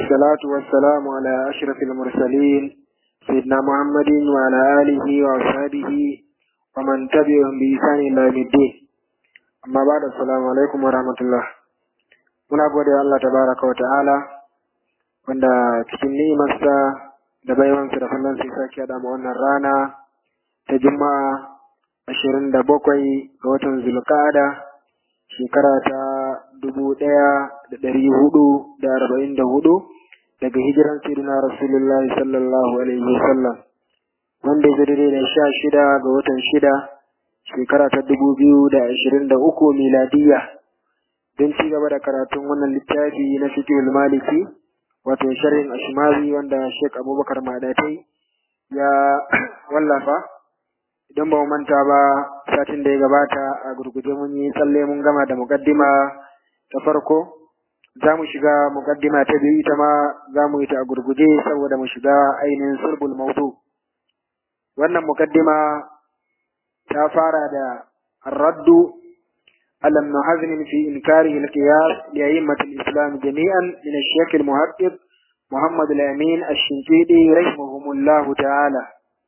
والصلاة والسلام على أشرف المرسلين سيدنا محمد وعلى آله وأصحابه ومن تبعهم بإحسان إلى يوم الدين أما بعد السلام عليكم ورحمة الله muna gode Allah tabaraka wa ta'ala wanda cikin ni'imarsa da baiwansa da fallon sai sake da mu wannan rana ta juma'a ashirin da bakwai ga watan zulqa'ada shekara ta dubu ɗaya da ɗari hudu da arba'in da hudu daga hijiran sayyidina rasulullahi sallallahu alaihi wasallam wanda ya daidai da sha shida ga watan shida shekara ta dubu biyu da ashirin da uku miladiyya don ci gaba da karatun wannan littafi na fiqhul maliki wato sharhin ashmawi wanda Sheikh Abubakar Madatai ya wallafa idan ba mu manta ba satin da ya gabata a gurguje mun yi tsalle mun gama da muqaddima ta farko za mu shiga muqaddima ta biyu ita ma za mu yi ta a gurguje saboda mu shiga ainihin sulbul maudu wannan muqaddima ta fara da raddu على ابن حزم في إنكاره القياس لأئمة الإسلام جميعا من الشيخ المحقق محمد الأمين الشنقيطي رحمهم الله تعالى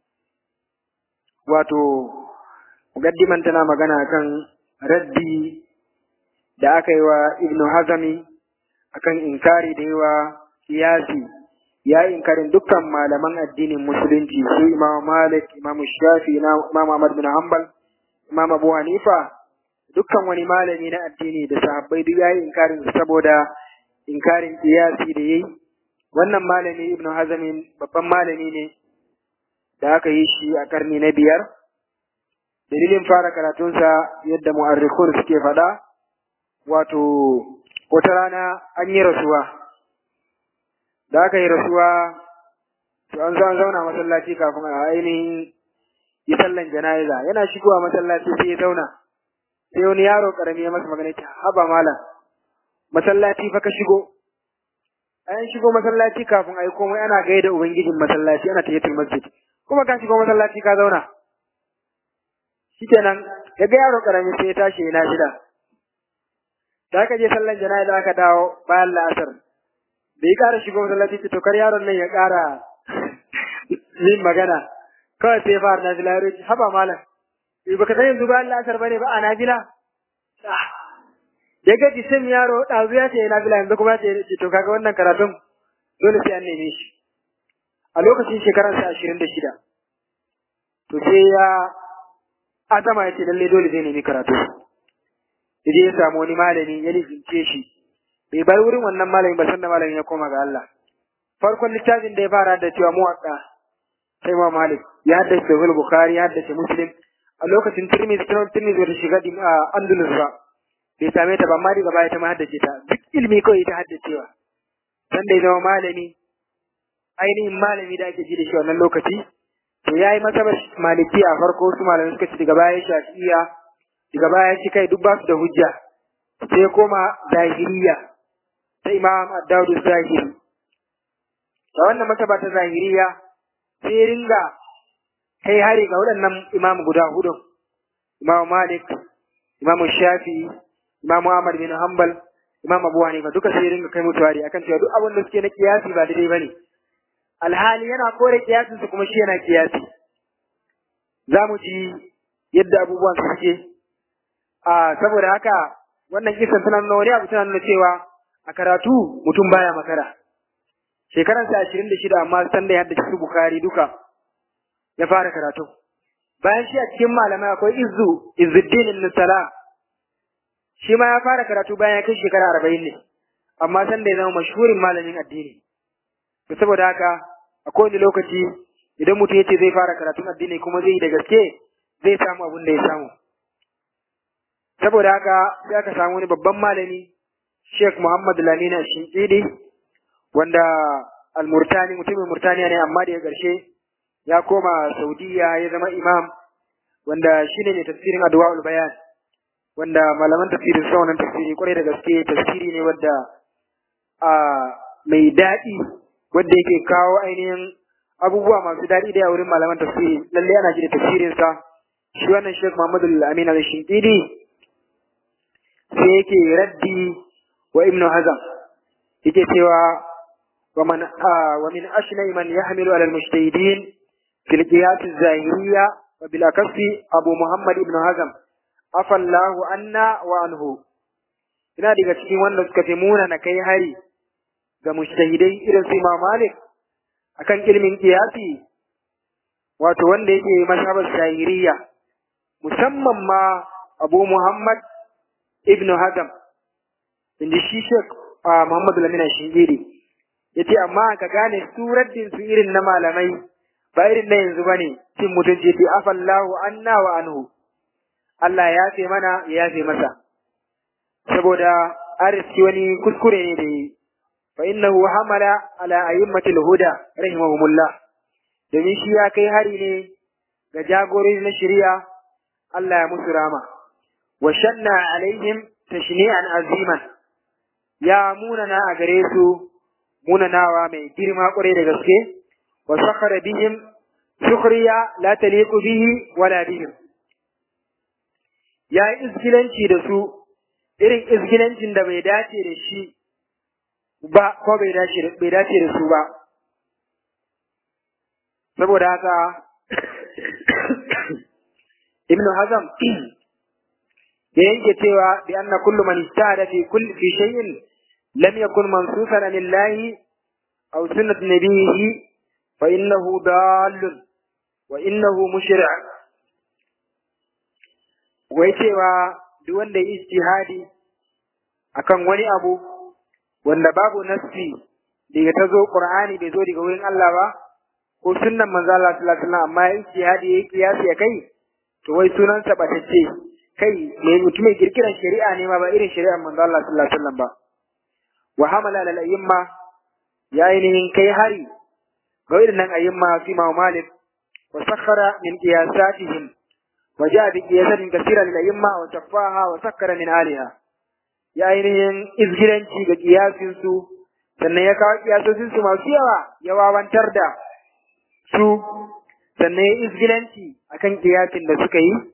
wato mukaddiman tana magana kan raddi da aka yi wa ibnu hazami akan inkari da yawa kiyasi ya inkarin dukkan malaman addinin musulunci su imam malik imam shafi imam ahmad bin hanbal imam abu hanifa dukkan wani malami na addini da sahabbai duk yayi inkarin saboda inkarin kiyasi da yayi wannan malami ibnu hazm babban malami ne da aka yi shi a karni na biyar dalilin fara karatunsa yadda mu'arrikhun suke faɗa wato wata rana an yi rasuwa da aka yi rasuwa to an zo an zauna masallaci kafin a ainihin yi sallan jana'iza yana shigowa masallaci sai ya zauna sai wani yaro karami ya masa magana ta haba malam masallaci fa ka shigo an shigo masallaci kafin a yi komai ana gaida ubangijin masallaci ana tayyatul masjid kuma ka shigo masallaci ka zauna shikenan ya ga yaro karami sai ya tashi yana shida da aka je sallan jana'iza aka dawo bayan la'asar da ya ƙara shigo masallaci to kar yaron nan ya ƙara yin magana kawai sai fara na fila ya haba malam Eh baka san yanzu bayan la'asar bane ba a nafila? Ya ga jisim yaro ɗazu ya ce nafila yanzu kuma ce ce to kaga wannan karatun dole sai an neme shi. A lokacin shekarar sa ashirin da shida. To sai ya azama ya ce lalle dole zai nemi karatu. Yaje ya samu wani malami ya lizince shi. Bai bar wurin wannan malami ba sanda malamin ya koma ga Allah. Farkon littafin da ya fara da cewa muwaɗa sai ma Malik ya haddace Sahih Bukhari ya haddace Muslim a lokacin Tirmidhi Tirmidhi wata shiga din a Andalus ba bai same ta ba amma daga baya ta ma haddace ta duk ilimi kawai ta haddacewa san da ya zama malami ainihin malami da ake ji da shi wannan lokaci to yayi masa maliki a farko su malamai suka ci daga baya shafi'iya daga baya shi kai duk ba su da hujja sai koma zahiriya ta Imam Ad-Dawud Zahiri ta wannan masaba ta zahiriya sai ringa kai hari ga waɗannan imam guda hudun imam malik imam shafi imam ahmad bin hanbal imam abu hanifa duka sai ringa kai mutu hari akan cewa duk abin da suke na kiyasi ba daidai bane alhali yana kore kiyasin su kuma shi yana kiyasi za mu ji yadda abubuwan su suke a saboda haka wannan kisan tana nuna wani abu tana nuna cewa a karatu mutum baya makara shekaransa ashirin da shida amma san da ya haddace su bukari duka ya fara karatu bayan shi a cikin malamai akwai izu izuddin ibn salam shi ma ya fara karatu bayan ya kai shekara arba'in ne amma san da ya zama mashhurin malamin addini to saboda haka a kowane lokaci idan mutum ya ce zai fara karatun addini kuma zai yi da gaske zai samu abin da ya samu saboda haka sai aka samu wani babban malami Sheikh Muhammad Lamina Shinkidi wanda al-Murtani mutumin Murtaniya ne amma da ya ƙarshe ya koma Saudiya ya zama imam wanda shine ne tafsirin Adwaul Bayan wanda malaman tafsirin sa wannan tafsiri kwarai da gaske tafsiri ne wanda a mai daɗi wanda yake kawo ainihin abubuwa masu daɗi da wurin malaman tafsiri lalle ana ji da tafsirin sa shi wannan Sheikh Muhammad Al-Amin Al-Shinkidi sai yake raddi wa Ibn Hazm yake cewa ومن آه ومن أشنع من يحمل على المجتهدين في القياس الظاهرية وبالأكف أبو محمد بن هزم عفى الله عنا وعنه ina daga cikin wanda suka fi muna na kai hari ga mujtahidai irin su Imam Malik akan ilimin kiyasi wato wanda yake mazhabar shahiriya musamman ma Abu Muhammad ibn Hazm inda shi Sheikh Muhammad Lamina Shingiri yace amma ka gane suraddin su irin na malamai ba irin na yanzu bane cin mutunci yace afallahu anna wa anhu Allah ya yafe mana ya yafe masa saboda arziki wani kuskure ne da yi fa innahu hamala ala ayyimmatil huda rahimahumullah domin shi ya kai hari ne ga jagorori na shari'a Allah ya musu rama wa shanna alaihim tashni'an aziman ya munana a gare su munanawa mai girma kwarai da gaske wa sakhara bihim sukhriya la taliqu bihi wala bihim ya yi izgilanci da su irin izgilancin da bai dace da shi ba ko bai dace bai dace da su ba saboda haka ibnu hazam ya yanke cewa bi anna kullu man ijtahada fi kulli fi shay'in lam yakun mansusan lillahi aw sunnat nabiyhi fa innahu dallun wa innahu mushri' wai cewa duk wanda ya ijtihadi akan wani abu wanda babu nassi daga ta zo qur'ani bai zo daga wurin Allah ba ko sunnan manzo Allah sallallahu alaihi wasallam amma ya ijtihadi ya kiyasi ya kai to wai sunan sa batacce kai mai mutum mai kirkiran shari'a ne ma ba irin shari'ar manzo Allah sallallahu alaihi wasallam ba wa hamala lal ayyimma ya ainihin kai hari ga irin nan ayyimma fi ma malik wa sakhara min qiyasatihim wa ja'a bi qiyasatin kaseera lil ayyimma wa taffaha wa sakkara min aliha ya ainihin izgiranci ga kiyasin su sannan ya kawo kiyasosin su masu yawa ya wawantar da su sannan ya izgilanci akan kiyasin da suka yi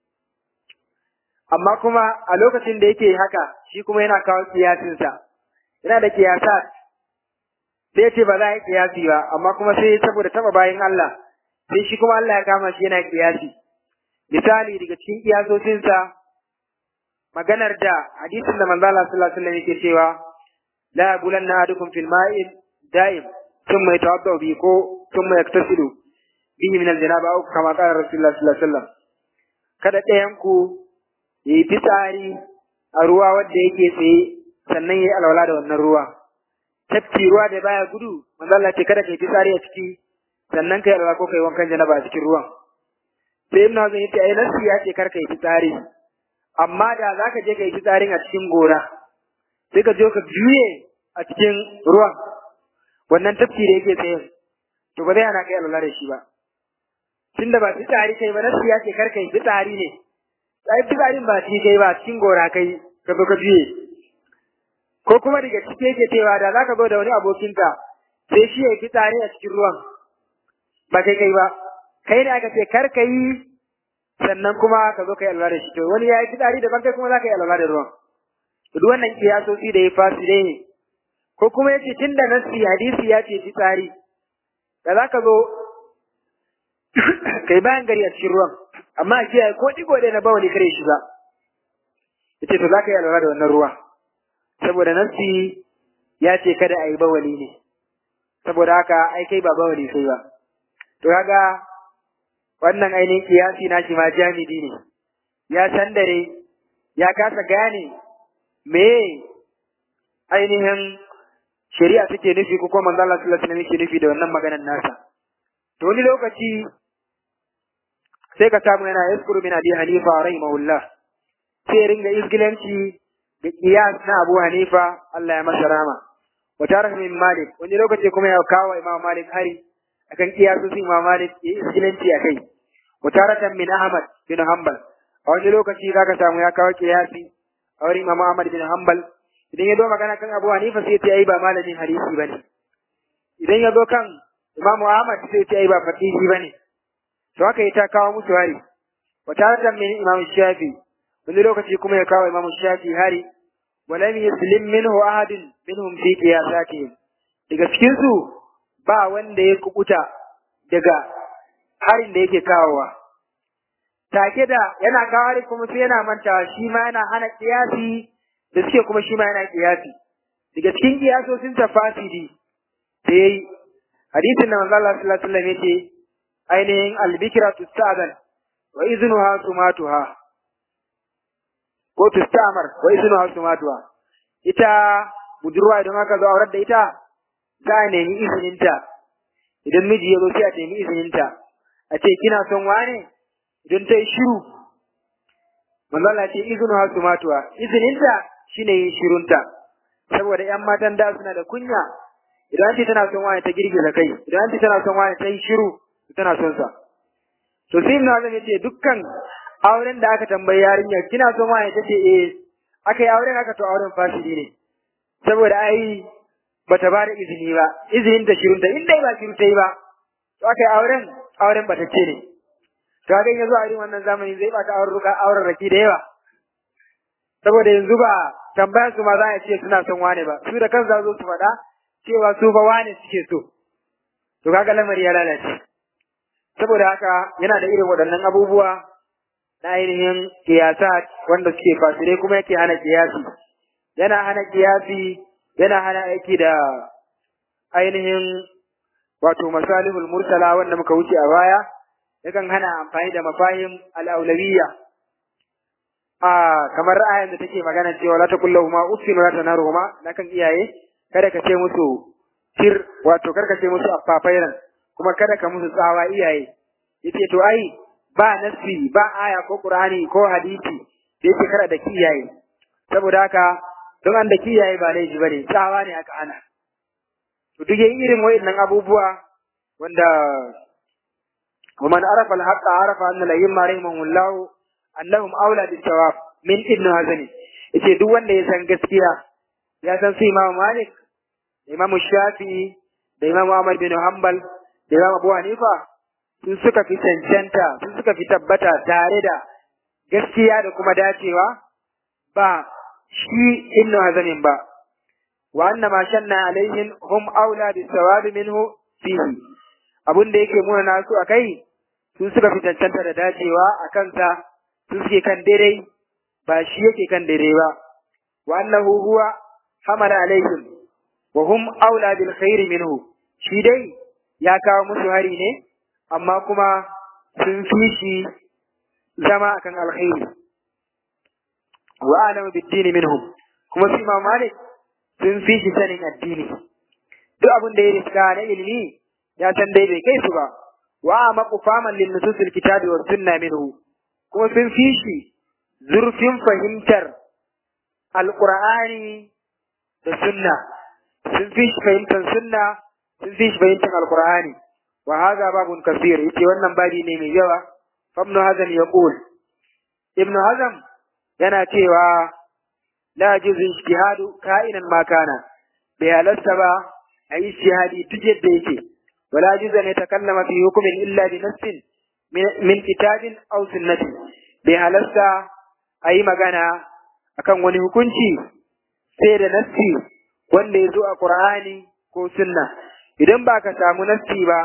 amma kuma a lokacin da yake haka shi kuma yana kawo kiyasinsa yana da kiyasa sai ce ba za a yi kiyasi ba amma kuma sai saboda taba bayan Allah sai shi kuma Allah ya kama shi yana kiyasi misali daga cikin kiyasosinsa maganar da hadisin da manzo Allah sallallahu alaihi wasallam yake cewa la yabulanna ahadukum fil ma'in da'im thumma yatawadda bi ko thumma yaktasilu bihi min al-janaba aw kama qala rasulullah sallallahu alaihi wasallam kada ɗayan ku yayi fitsari a ruwa wanda yake tsaye sannan yayi alwala da wannan ruwa tafki ruwa da baya gudu manzo Allah ce kada kai fitsari a ciki sannan kai alwala ko kai wankan janaba a cikin ruwan sai ibnu hazan yace ai nasi ya ce kar kai fitsari amma da za ka je ka yi fitsarin a cikin gora sai ka je ka juye a cikin ruwan wannan tafki da yake tsaye to ba zai hana kai alwala da shi ba tun da ba fitsari kai ba nasu ya ce kar ka yi fitsari ne ai fitsarin ba ci kai ba cikin gora kai ka zo ka juye ko kuma daga ciki yake cewa da za ka zo da wani abokinka sai shi ya yi fitsari a cikin ruwan ba kai kai ba kai ne aka ce kar ka yi sannan kuma ka zo ka yi alwala da shi to wani ya yi fitsari daban kai kuma za ka yi alwala da ruwan to duk wannan kiyasoci da ya fasi dai ne ko kuma ya ce tun da nassi hadisi ya ce fitsari da za ka zo kai bayan gari a cikin ruwan amma a kiyaye ko digo ɗaya na bawali kare shi ba ya ce to za ka yi alwala da wannan ruwa saboda nassi ya ce kada a yi bawali ne saboda haka ai kai ba bawali sai ba to kaga wannan ainihin kiyasi na shi ma jamidi ne ya san dare ya kasa gane me ainihin shari'a take nufi ko kuma manzo Allah sallallahu alaihi wasallam yake nufi da wannan maganar nasa to wani lokaci sai ka samu yana yaskuru min abi hanifa rahimahullah sai ringa izgilanci da kiyas na abu hanifa Allah ya masa rama wa tarah min malik wani lokaci kuma ya kawo imam malik hari akan kiyasosin imam malik ya izgilanci akai wa taratan min ahmad bin hanbal a wani lokaci zaka samu ya kawo kiyasi a wurin imam ahmad bin hanbal idan ya zo magana kan abu hanifa sai ya ce ai ba malamin hadisi bane idan ya zo kan imam ahmad sai ya ce ai ba fatihi bane to haka ya ta kawo musu hari wa taratan min imam shafi wani lokaci kuma ya kawo imam shafi hari ولم يسلم منه أحد منهم في قياساتهم daga cikin su ba wanda ya kubuta daga harin da yake kawowa take da yana kawo kuma sai yana mantawa shi ma yana hana kiyasi da suke kuma shi ma yana kiyasi daga cikin kiyasosin tafasiri sai hadisin da manzo Allah sallallahu alaihi wasallam yace ainihin albikra tustadan wa iznuha sumatuha ko tustamar wa iznuha sumatuha ita budurwa idan aka zo aurar da ita za a nemi izininta idan miji ya zo sai a nemi izininta a ce kina son wane idan ta yi shiru manzo Allah ce iznuha sumatuha izininta shine yin shirunta saboda ƴan matan da suna da kunya idan ce tana son wani ta girgiza kai idan ce tana son wani ta yi shiru tana son sa to sai ibnu azam yace dukkan auren da aka tambayi yarinya kina son wani tace eh aka yi auren aka to auren fasidi ne saboda ai bata ba da izini ba izinin ta shirun ta inda ba shiru ta yi ba to aka yi auren auren bata ce ne to ga yanzu a irin wannan zamani zai bata auren ruka auren raki da yawa saboda yanzu ba tambayar su ma za a ce suna son wane ba su da kansu zo su faɗa cewa su fa wane suke so to kaga lamari ya lalace saboda haka yana da irin waɗannan abubuwa na ainihin kiyasa wanda suke fasire kuma yake hana kiyasi yana hana kiyasi yana hana aiki da ainihin wato masalihul mursala wanda muka wuce a baya yakan hana amfani da mafahim al-aulawiyya a kamar ayan da take magana cewa la taqullahuma uffin wa la tanaruhuma nakan iyaye kada ka ce musu tir wato kada ka ce musu affafairan kuma kada ka musu tsawa iyaye yace to ai ba nasi ba aya ko qur'ani ko hadisi da yake kada da kiyaye saboda haka don an da kiyaye ba laifi bane tsawa ne aka ana to duk yayin irin wayannan abubuwa wanda ومن عرف الحق عرف أن الأئمة رحمهم الله annahum aula bis sawab min ibn hazani yace duk wanda ya san gaskiya ya san su imam malik da imam shafi'i da imam ahmad bin hanbal da imam abu hanifa sun suka fi cancanta sun suka fi tabbata tare da gaskiya da kuma dacewa ba shi ibn hazanin ba wa anna ma shanna alaihim hum aula bis sawab minhu fihi abun da yake muna nasu akai sun suka fi cancanta da dacewa a kansa su suke kan daidai ba shi yake kan daidai ba wa annahu huwa hamala alaihim wa hum aula bil khairi minhu shi dai ya kawo musu hari ne amma kuma sun fi shi zama akan alkhairi wa alamu bid dini minhum kuma su imam malik sun fi shi sanin addini duk abin da ya riska na ilimi ya san dai bai kai su ba wa maqu faman lin nususil kitabi was sunna minhu kuma sun fi shi zurfin fahimtar alƙur'ani da sunna sun fi shi fahimtar sunna sun fi shi fahimtar alƙur'ani wa haza babun kasir yace wannan babi ne mai yawa famnu hazan yaqul ibn hazam yana cewa la yajuzu ijtihadu ka'inan ma kana bai halasta ba a yi ijtihadi duk yadda yake wala yajuzu an yatakallama fi hukmin illa bi nassin min kitabin aw sunnatin bai halasta a yi magana akan wani hukunci sai da nassi wanda ya zo a Qur'ani ko sunna idan ba ka samu nassi ba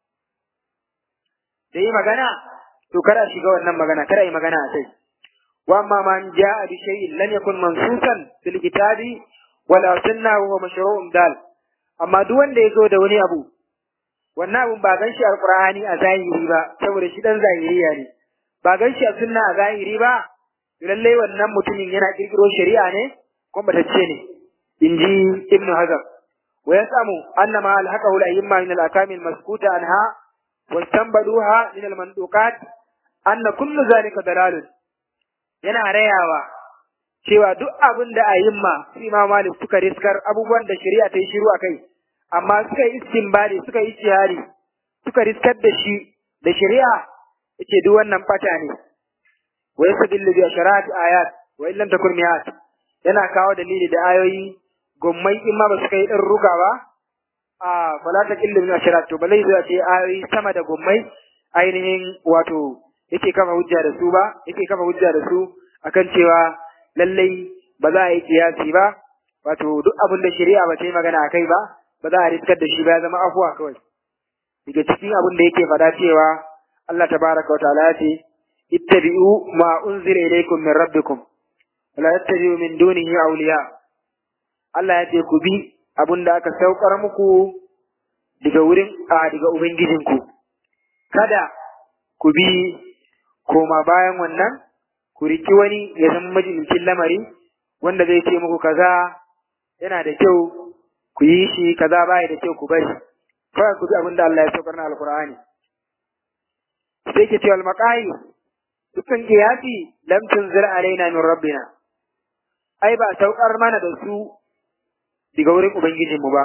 da yi magana to kada shiga wannan magana kada yi magana a kai wa amma man ja'a bi shay'in lam yakun mansusan fil kitabi wala sunna wa huwa mashru'un dal amma duk wanda ya zo da wani abu wannan abun ba gan shi alqur'ani a zahiri ba saboda shi dan zahiriya ne ba gan shi a sunna a zahiri ba lalle wannan mutumin yana kirkiro shari'a ne ko batacce ne inji ibnu hazm wa yasamu anna ma alhaqahu al-ayyimma min al-akam al-maskuta anha wa istanbaduha min al-manduqat anna kullu zalika dalalun yana rayawa cewa duk abin da ayyimma su imam malik suka riskar abubuwan da shari'a ta yi shiru akai amma suka yi istinbadi suka yi ijtihadi suka riskar da shi da shari'a yace duk wannan fata ne wa yastadillu bi asharati ayat wa illam takun mi'at yana kawo dalili da ayoyi gommai in ma ba su kai din ruga ba a fala taqillu min asharat to balai zai ce ayoyi sama da gommai ainihin wato yake kafa hujja da su ba yake kafa hujja da su akan cewa lallai ba za a yi kiyasi ba wato duk abin da shari'a ba ta yi magana akai ba ba za a riskar da shi ba ya zama afuwa kawai daga cikin abin da yake faɗa cewa Allah tabaraka wa ta'ala ya ce ittabi'u ma unzila ilaykum min rabbikum wa la tattabi'u min dunihi awliya Allah ya ce ku bi abin da aka saukar muku daga wurin a daga ubangijinku kada ku bi koma bayan wannan ku riki wani ya zama majalisin lamari wanda zai ce muku kaza yana da kyau ku yi shi kaza baya da kyau ku bari kawai ku bi abin da Allah ya saukar na alkur'ani sai ke cewa almaqayi dukkan qiyasi lam tunzir alaina min rabbina ai ba saukar mana da su daga wurin ubangijin mu ba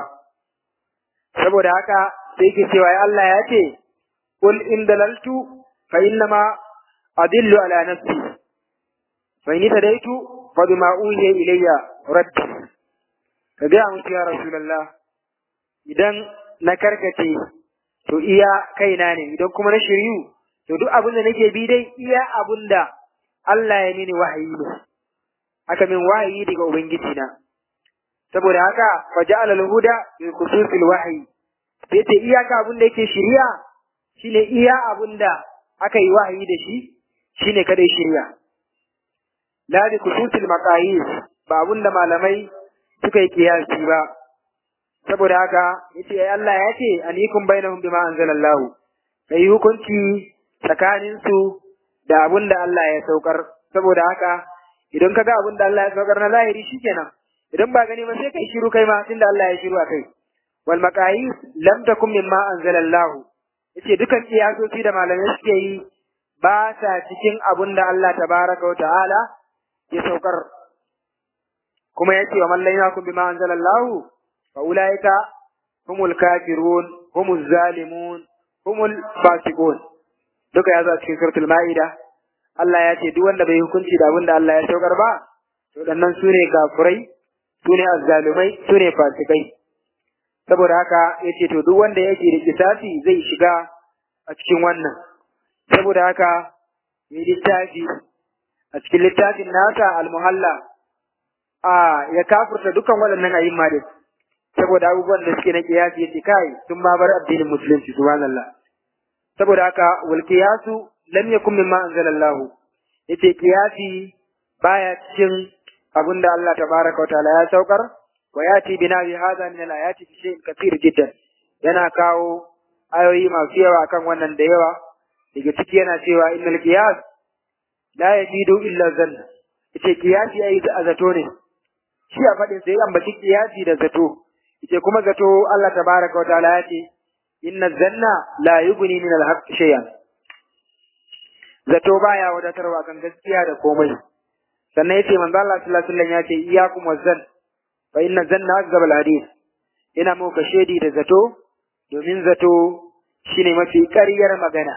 saboda haka sai ke cewa Allah ya ce qul in dalaltu fa innama adillu ala nafsi fa in tadaitu fa bima uhiya ilayya rabbi ka ga musu ya rasulullah idan na karkace to iya kaina ne idan kuma na shiryu to duk abin da nake bi dai iya abin da Allah ya mini wahayi ne aka min wahayi daga ubangiji na saboda haka fa ja'ala al-huda bi khususil wahyi sai ce iyaka abin da yake shiriya shine iya abin da aka yi wahayi da shi shine kadai shiriya la bi khususil maqayis ba abin da malamai suka yi kiyasi ba saboda haka yace ai Allah ya ce anikum bainahum bima anzalallahu kai hukunci tsakanin su da abin da Allah ya saukar saboda haka idan kaga abin da Allah ya saukar na zahiri shikenan idan ba gani ba sai kai shiru kai ma tunda Allah ya shiru a kai wal maqayis lam takum mimma anzalallahu yace dukan iyasoci da malamai suke yi ba sa cikin abin da Allah tabaraka wa ta'ala ya saukar kuma yace wa man lam yakum bima anzalallahu fa ulaika humul kafirun humuz zalimun humul fasiqun duka ya zo cikin suratul maida Allah ya ce duk wanda bai hukunci da abin da Allah ya saukar ba to dannan su ne kafirai su ne azzalumai su ne fasikai saboda haka ya ce to duk wanda yake da kisasi zai shiga a cikin wannan saboda haka ya littafi a cikin littafin nasa almuhalla a ya kafurta dukkan waɗannan ayyuma din saboda abubuwan da suke na kiyasi yace kai sun ma bar addinin musulunci subhanallah saboda haka wal qiyasu lam yakun mimma anzalallahu yace kiyasi baya cikin abinda Allah tabaraka wa ta'ala ya saukar wa yati bina bi hadha min al ayati fi shay'in kathir jiddan yana kawo ayoyi masu yawa kan wannan da yawa daga ciki yana cewa innal qiyas la yajidu illa zann yace kiyasi ai zato ne shi a fadin sai an baki kiyasi da zato yace kuma zato Allah tabaraka wa ta'ala ya ce inna zanna la yughni min al-haqq shay'an zato baya wadatarwa kan gaskiya da komai sannan yace manzo Allah sallallahu alaihi wasallam ya ce iyyakum wazan fa inna zanna akzab al-hadith ina muka shedi da zato domin zato shine mafi ƙaryar magana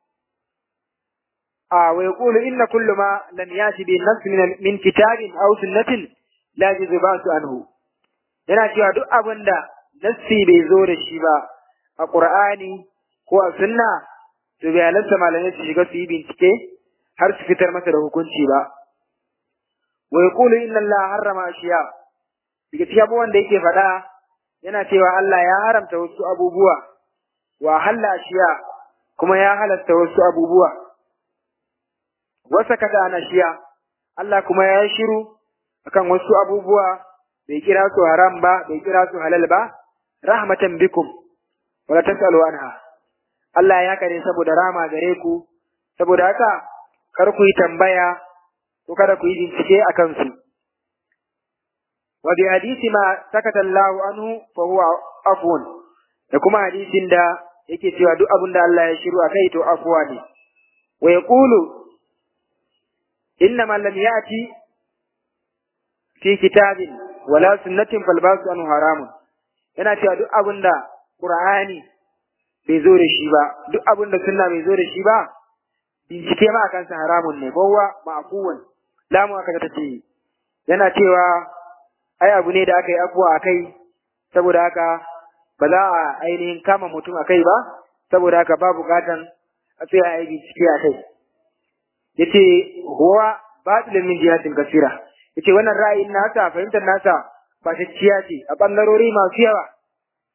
a wa yaqulu inna kullu ma lam yati bi nafs min min kitabin aw sunnatin la yuzbatu anhu yana cewa duk abin da nassi bai zo da shi ba a Qur'ani ko a sunna to bai halatta malamai su shiga su yi bincike har su fitar masa da hukunci ba wa yaqulu inna Allah harrama ashiya daga cikin abubuwan da yake faɗa yana cewa Allah ya haramta wasu abubuwa wa halla ashiya kuma ya halasta wasu abubuwa wasa kata ana shiya Allah kuma ya yi shiru akan wasu abubuwa bai kira su haram ba bai kira su halal ba rahmatan bikum wala tasalu anha Allah ya kare saboda rama gare ku saboda haka kar ku yi tambaya ko kada ku yi bincike a kansu wa bi hadisi ma sakata Allah anhu fa huwa afwan da kuma hadisin da yake cewa duk abin da Allah ya shiru akai to afwa ne wa yaqulu innama lam yati fi kitabin wala sunnatin falbasu anhu haramun yana cewa duk abin da Qur'ani bai zo da shi ba duk abin da sunna bai zo da shi ba bincike ma akan sa haramun ne kowa ma'fuwan lamu aka ta ce yana cewa ai abu ne da aka yi abuwa akai saboda haka ba za a ainihin kama mutum akai ba saboda haka ba bukatan a tsaya a yi bincike akai yace huwa batilun min jihatin kasira yace wannan ra'ayin nasa fahimtar nasa ba ciya ce a bangarori masu yawa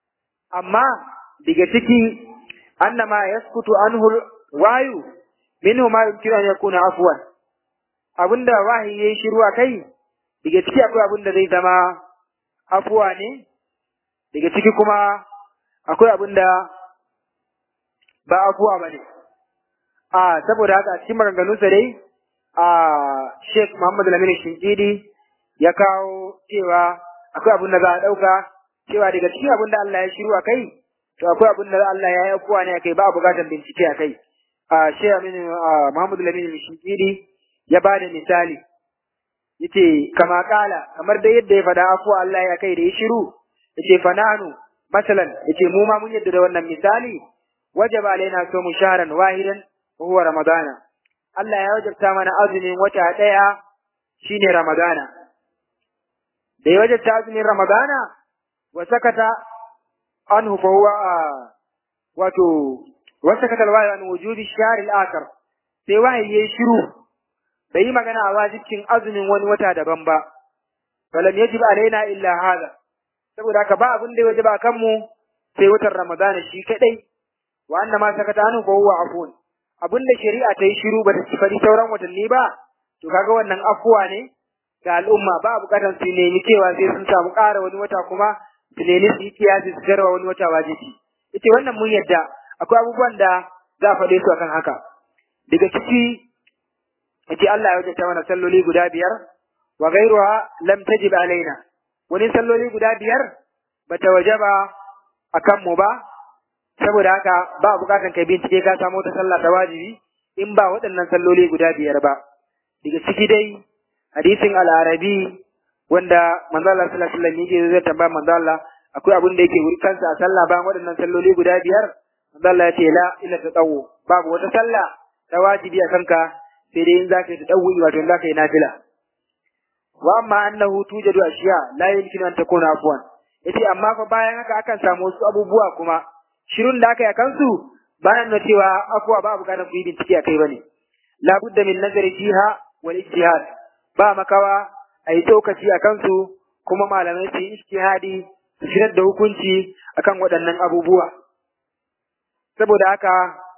amma daga ciki annama yaskutu anhu wayu minhu ma yumkinu an yakuna afwan abinda wahayi yayi shiru a kai daga ciki akwai abinda zai zama afuwa ne daga ciki kuma akwai abinda ba afuwa bane a saboda haka a cikin maganganunsa dai a Sheikh Muhammad Lamini Shinkidi ya kawo cewa akwai abin da za a ɗauka cewa daga cikin abin da Allah ya shiru a kai to akwai abin da Allah ya yi afuwa ne a kai ba a buƙatar bincike a kai a Sheikh Aminu Muhammad Lamini Shinkidi ya ba da misali yace kama kala kamar da yadda ya faɗa afuwa Allah ya kai da ya shiru yace fananu masalan yace mu ma mun yadda da wannan misali wajaba alaina so mu sharan wahidan wa huwa ramadana Allah ya wajabta mana azumin wata ɗaya shine Ramadana. Da ya wajabta azumin Ramadana, wa sakata anhu fa huwa wato wa sakata alwahi an wujudi shahr al-akhar. Sai wahayi yayi shiru bai yi magana a wajibcin azumin wani wata daban ba. Falam yajib alaina illa hada. Saboda haka ba abin da ya wajaba kan mu sai watan Ramadana shi kadai. Wa annama sakata anhu fa huwa afun. abinda shari'a ta yi shiru ba ta fari sauran watanni ba to kaga wannan afuwa ne ga al'umma ba a bukatar su nemi cewa sai sun samu ƙara wani wata kuma su nemi su yi kiyasi su jarwa wani wata wajibi ita wannan mun yadda akwai abubuwan da za a faɗe su akan haka daga ciki yace Allah ya wajata mana salloli guda biyar wa ghayruha lam tajib alaina wani salloli guda biyar bata wajaba akan mu ba saboda haka ba bukatan kai bincike ka samu ta sallah ta wajibi in ba waɗannan salloli guda biyar ba daga ciki dai hadisin al-arabi wanda manzo Allah sallallahu alaihi wasallam yake zai tambaya manzo Allah akwai abin da yake wuri kansa a sallah bayan waɗannan salloli guda biyar manzo Allah ya ce la illa tatawu babu wata sallah ta wajibi a kanka sai dai in zaka yi tadawu wato in zaka yi nafila wa amma annahu tujadu ashiya la yumkinu an takuna afwan yace amma fa bayan haka akan samu wasu abubuwa kuma shirun da aka yi a kansu bayan na cewa afuwa ba bukatar ku yi bincike a kai bane la budda min nazari fiha wal ijtihad ba makawa a yi tsokaci a kansu kuma malamai su yi ijtihadi su shirar da hukunci akan waɗannan abubuwa saboda haka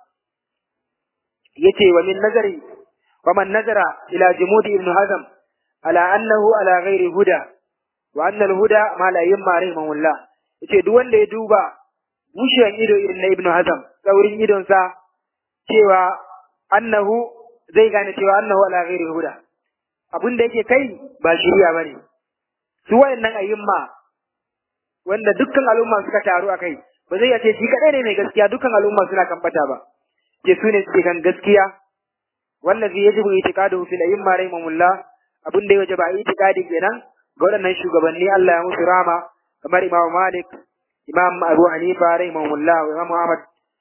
yace wa min nazari wa man nazara ila jumudi ibn hazm ala annahu ala ghairi huda wa anna al huda ma la yamma rahimahullah yace duk wanda ya duba bushiyan ido irin na Ibn Hazm tsaurin idonsa cewa annahu zai gane cewa annahu ala ghairi huda abin da yake kai ba shiriya bane su wayannan ayyumma wanda dukkan al'umma suka taru akai ba zai ce shi kadai ne mai gaskiya dukkan al'umma suna kan bata ba ke su ne suke kan gaskiya wallazi yajibu itiqaduhu fil ayyimma rahimahullah abin da ya wajaba itiqadi kenan ga waɗannan shugabanni Allah ya musu rama kamar Imam Malik imam abu hanifa rahimahullah wa imam ahmad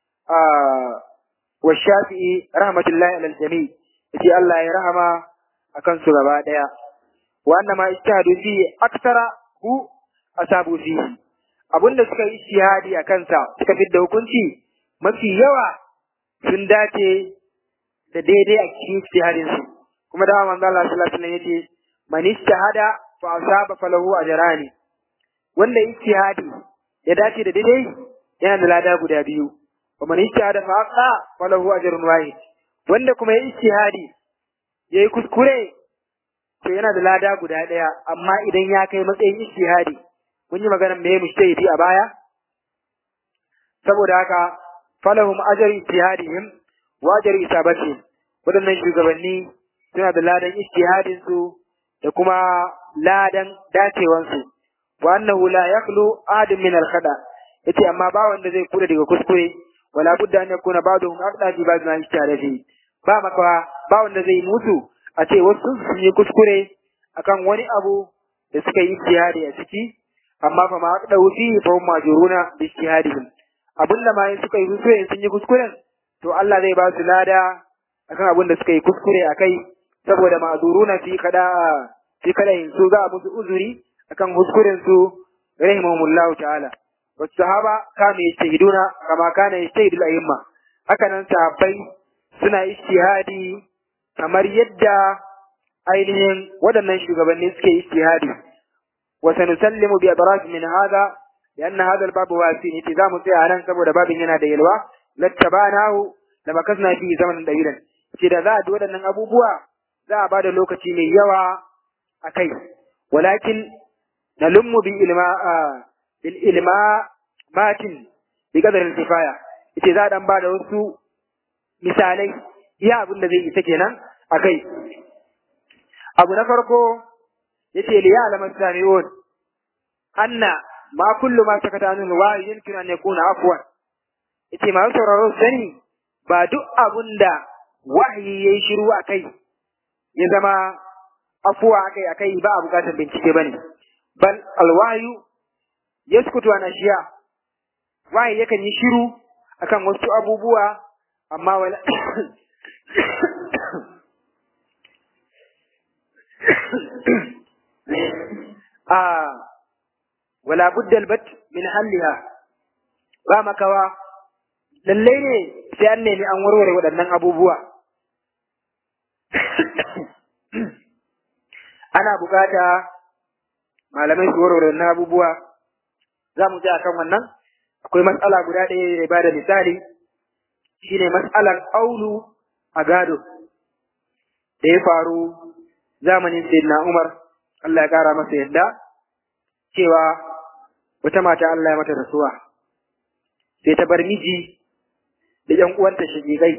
wa shafi'i rahmatullahi alal jami yace Allah ya rahama akan su gaba daya wa annama ijtihadu fi aktara hu asabu fi abunda suka yi ijtihadi a kansa suka fidda hukunci mafi yawa sun dace da daidai a cikin ijtihadin su kuma da manzo Allah sallallahu alaihi wasallam yace man ijtihada fa asaba falahu ajrani wanda ijtihadi ya dace da daidai yana da lada guda biyu wa man ijtihada fa aqa falahu ajrun wahid wanda kuma ya ijtihadi yayi kuskure to yana da lada guda daya amma idan ya kai matsayin ijtihadi mun yi maganar me mujtahidi a baya saboda haka falahum ajru ijtihadihim wa ajru isabatihim wadannan shugabanni suna da ladan ijtihadin su da kuma ladan dacewan su wa annahu la yakhlu adam min al khada yace amma ba wanda zai kula daga kuskure wala budda an yakuna ba'dhum aqda fi ba'd ma ijtihada fi ba maka ba wanda zai mutu a ce wasu sun yi kuskure akan wani abu da suka yi ijtihadi a ciki amma fa ma aqda fi fa hum majuruna bi ijtihadihim abinda ma in suka yi kuskure sun yi kuskuren to Allah zai ba su lada akan abin da suka yi kuskure akai saboda ma'zuruna fi kada fi kada su za a musu uzuri akan kuskuren su rahimahumullahu ta'ala wasu sahaba kama yastahiduna kama kana yastahidul a'imma haka nan sahabbai suna ijtihadi kamar yadda ainihin waɗannan shugabanni suke ijtihadi wa sanusallimu bi adraj min hada yanna hadal babu wasi ne za mu tsaya nan saboda babin yana da yalwa lattabanahu da makasna fi zaman dawilan ce da za a waɗannan abubuwa za a bada lokaci mai yawa a kai walakin nalummu bil ilma bil ilma matin bi qadar kifaya yace za a dan bada wasu misalai iya abin da zai isa kenan a kai abu na farko yace li ya'lamu sami'un anna ma kullu ma sakata anhu wa yumkinu an yakuna afwan yace ma sauraro sani ba duk abun da wahayi yayi shiru akai ya zama afuwa akai akai ba a bukatar bincike bane bal alwahyu yaskutu an ashiya wahayi yakan yi shiru akan wasu abubuwa amma wala a wala budda albat min halliha ba makawa lallai ne sai an nemi an warware waɗannan abubuwa ana bukata malamai su warware waɗannan abubuwa za mu a kan wannan akwai matsala guda ɗaya da ba da misali shine matsalar aulu a gado da ya faru zamanin sayyidina Umar Allah ya kara masa yadda cewa wata mata Allah ya mata rasuwa sai ta bar miji da ƴan uwanta shigigai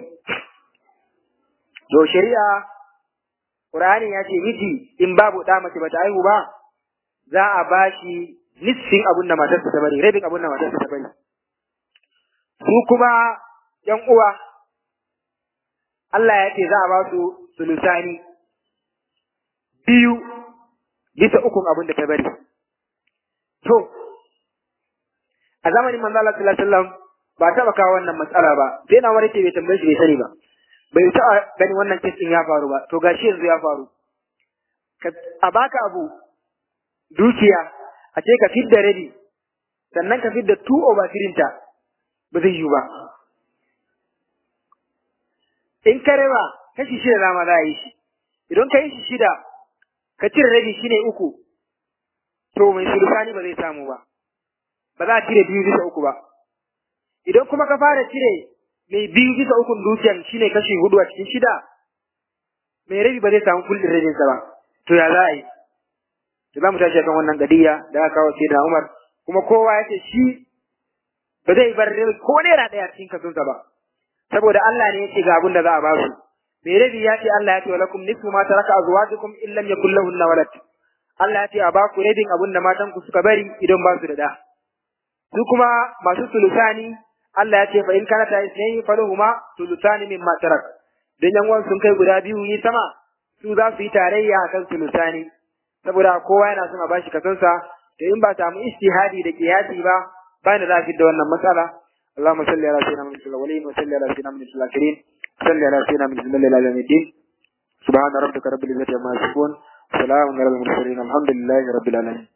to shari'a Qur'ani ya ce miji in babu ɗa mace bata haihu ba za a bashi nisfin abin da matarsa ta bari rabin abin da matarsa ta bari su kuma ƴan uwa Allah ya ce za a ba su sulusani biyu bisa ukun abin da ta bari. To, a zamanin manzo Allah sallallahu alaihi wasallam ba taɓa kawo wannan matsala ba, sai na wani bai tambaye shi bai sani ba. Bai taɓa ganin wannan kisin ya faru ba, to gashi yanzu ya faru. A baka abu dukiya, a ce ka fidda rabi, sannan ka fidda two over three ta, ba zai yiwu ba. In ka raba kashi shida dama za a yi shi, idan ka yi shi shida, ka cire rabi shine uku, to mai sulusani ba zai samu ba, ba za a cire biyu bisa uku ba. Idan kuma ka fara cire mai biyu bisa ukun dukiyan shine kashi hudu a cikin shida, mai rabi ba zai samu kullin rabinsa ba, to ya za a yi. Da za mu tashi kan wannan gadiya da aka kawo sai da Umar, kuma kowa ya ce shi ba zai bar ko naira ɗaya cikin kasunsa ba, saboda Allah ne ya ce ga abin da za a ba su. mai rabi ya ce Allah ya ce walakum nisfu ma taraka azwajukum in lam yakul lahunna walad Allah ya ce a baku rabin abin da matan ku suka bari idan ba su da da su kuma masu sulusani Allah ya ce fa in kana ta isnaini falahuma sulusani mimma tarak dan yan uwan sun kai guda biyu yi sama su za su yi tarayya akan sulusani saboda kowa yana son a bashi kasansa to in ba samu istihadi da kiyasi ba ba da za da wannan matsala اللهم صل على سيدنا محمد الأولين وصل على سيدنا محمد الآخرين صل على سيدنا محمد الله العالمين الدين سبحان ربك رب العزة عما يصفون وسلام على المرسلين الحمد لله رب العالمين